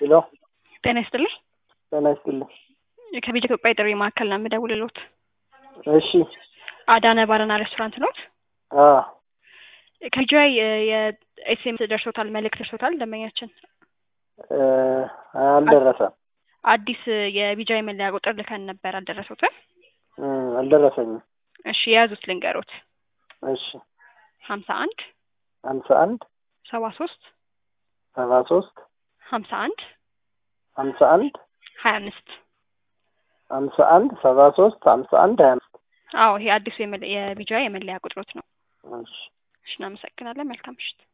ሄሎ ጤና ይስጥልኝ። ጤና ይስጥልኝ። ከቤት ኢትዮጵያ የጥሪ ማዕከል ነው የምደውልልዎት። እሺ አዳነ ባርና ሬስቶራንት ኖት? አ ከቢጂአይ የኤስኤምኤስ ደርሶታል፣ መልእክት ደርሶታል ደንበኛችን እ አልደረሰም አዲስ የቢጂአይ መለያ ቁጥር ልከን ነበር። አልደረሱትም? እ አልደረሰኝም። እሺ የያዙት ልንገሮት እሺ ሀምሳ አንድ ሀምሳ አንድ ሰባ ሶስት ሰባ ሶስት ሀምሳ አንድ ሀምሳ አንድ ሀያ አምስት ሀምሳ አንድ ሰባ ሶስት ሀምሳ አንድ ሀያ አምስት አዎ ይሄ አዲሱ የቢጂአይ የመለያ ቁጥሮት ነው። እሺ እሺ እናመሰግናለን። መልካም ምሽት።